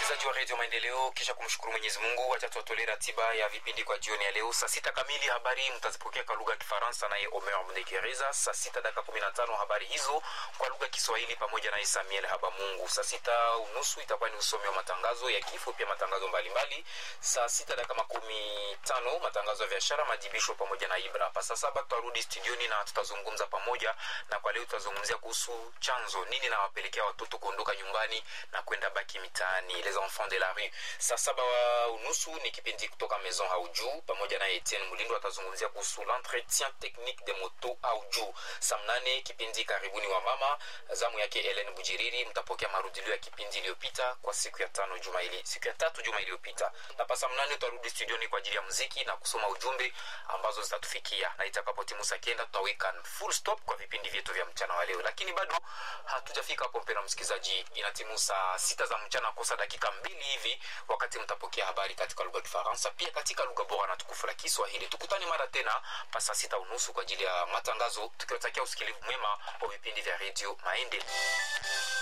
wasikilizaji wa redio Maendeleo, kisha kumshukuru Mwenyezi Mungu, wacha tuwatolee ratiba ya vipindi kwa jioni ya leo. Saa sita kamili habari mtazipokea kwa lugha ya Kifaransa naye Omer Mnegereza. Saa sita dakika kumi na tano habari hizo kwa lugha ya Kiswahili pamoja naye Samuel Habamungu. Saa sita unusu itakuwa ni usomi wa matangazo ya kifo, pia matangazo mbalimbali. Saa sita dakika makumi tano matangazo ya biashara, majibisho pamoja na Ibra. Pa saa saba tutarudi studioni na tutazungumza pamoja, na kwa leo tutazungumzia kuhusu chanzo nini nawapelekea watoto kuondoka nyumbani na kwenda baki mitaani, les enfants de la rue. Saa saba wa unusu ni kipindi kutoka Maison Haujuu pamoja na Etienne Mulindo atazungumzia kuhusu l'entretien technique de moto Haujuu. Saa mnane kipindi karibuni wa mama, zamu yake Helen Bujiriri, mtapokea marudilio ya kipindi iliyopita kwa siku ya tano juma ili siku ya tatu juma iliyopita, na pa saa mnane tutarudi studioni kwa ajili ya muziki na kusoma ujumbe ambazo zitatufikia, na itakapotimu saa kenda tutaweka full stop kwa vipindi vyetu vya mchana wa leo, lakini bado hatujafika hapo, mpendwa msikilizaji, inatimu saa sita za mchana kosa dakika mbili hivi, wakati mtapokea habari katika lugha ya Kifaransa pia katika lugha bora na tukufu la Kiswahili. Tukutane mara tena pa saa sita unusu kwa ajili ya matangazo, tukiwatakia usikilivu mwema wa vipindi vya redio Maendeleo.